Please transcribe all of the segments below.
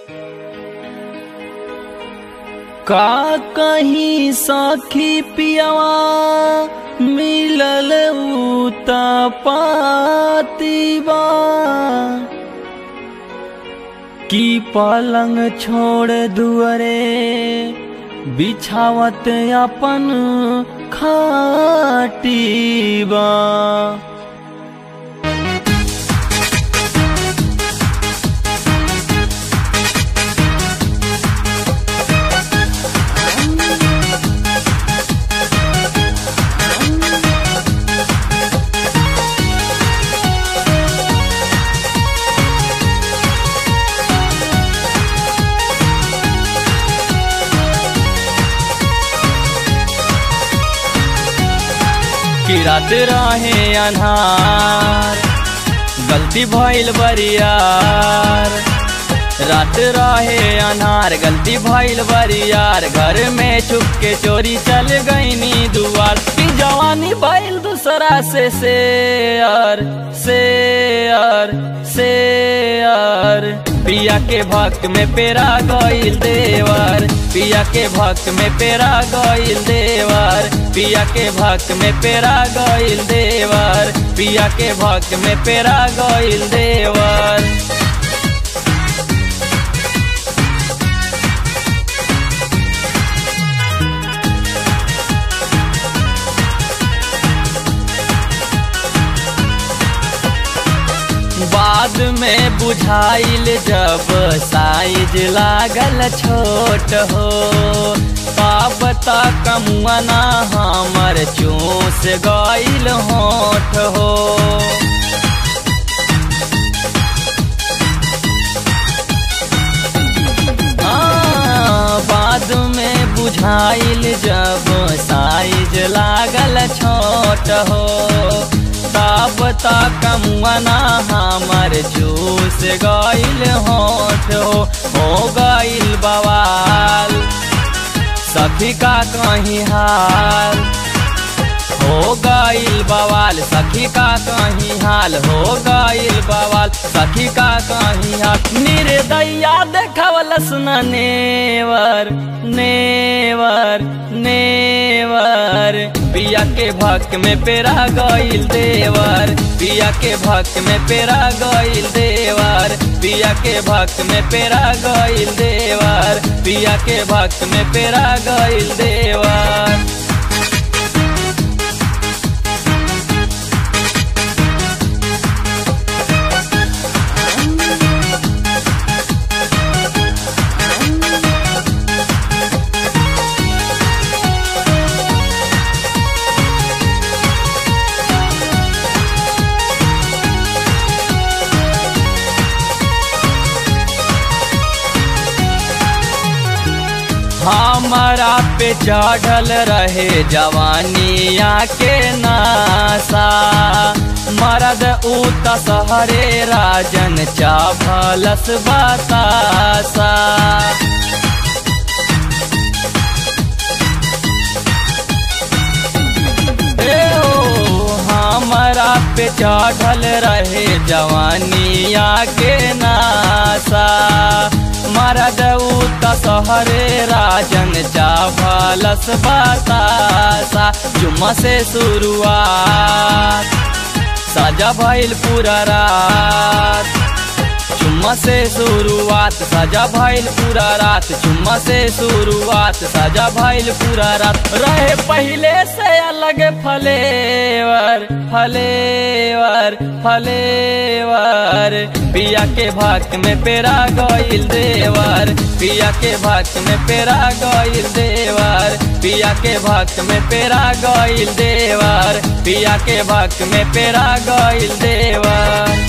का कहीं सखी पियवा मिलल उता पातीबा की पलंग छोड़ दुअरे बिछावत अपन खाटीबा कि रात रहे अन्हार गलती भइल बरियार रात रहे अनार गलती भइल बरियार घर में छुप के चोरी चल गईनी दुआर की जवानी भइल दूसरा से शेयर शेयर शेयर पिया के भक्त में पेरा गईल देवर पिया के भक्त में पेरा गईल देवर पिया के भक्त में पेरा गईल देवर पिया के भक्त में पेरा गईल देवर बाद में बुझाइल जब साइज लागल छोट हो पाप तक मुआना हमर चूस गईल होठ हो हाँ, बाद में बुझाइल जब साइज लागल छोट हो तब तक मुआना हमर जूस गईल होठ हो हो गईल बवाल सखी का कहीं हाल हो गईल बवाल सखी का कहीं हाल हो गईल बवाल सखी का कहीं हाल निर्दया देखवलस न नेवर नेवर नेवर पिया के भक्त में पेरा गईल देवर पिया के भक्त में पेरा गईल देवर पिया के भक्त में पेरा गईल देवर पिया के भक्त में पेरा गईल देवर हमारा पे चढ़ल रहे जवानिया के नासा मरद उत सहरे राजन चाभलस बतासा ए ओ, हमारा पे चढ़ल रहे जवानिया के नासा मरद उत सहरे राजन चावलस बतासा जुम्मा से शुरुआत सजा भइल पूरा रात चुम्मा से शुरुआत सजा भइल पूरा रात चुम्मा से शुरुआत सजा भइल पूरा रात रहे पहले से अलग फलेवर फलेवर फलेवर पिया के भक्त में पेरा गईल देवर पिया के भक्त में पेरा गईल देवर पिया के भक्त में पेरा गईल देवर पिया के भक्त में पेरा गईल देवर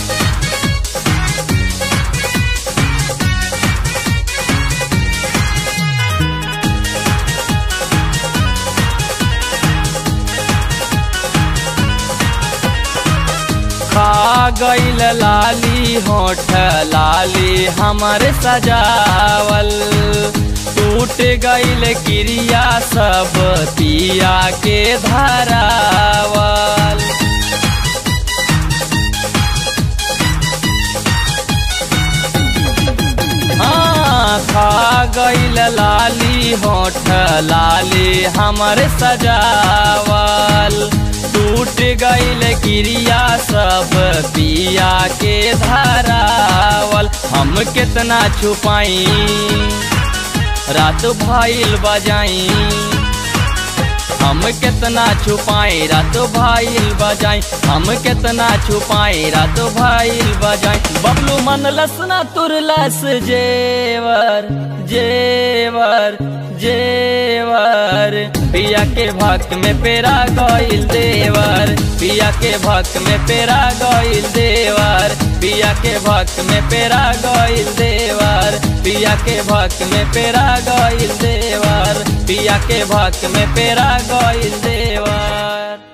खा गईल लाली होठ लाली हमर सजावल टूट गईल क्रिया सब पिया के धरावल हाँ गईल लाली होठ लाली हमर सजावल टूट गईल क्रिया सब पिया के धरावल हम कितना छुपाई रात भइल बजाई हम कितना छुपाई रात भइल बजाई हम कितना छुपाई रात भइल बजाई बबलू मन लसना तुरलस जेवर जेवर जेवर पिया के भक्त में पेरा गईल देवर पिया के भक्त में पेरा गईल देवर पिया के भक्त में पेरा गईल देवर पिया के भक्त में पेरा गईल देवर पिया के भक्त में पेरा गईल देवर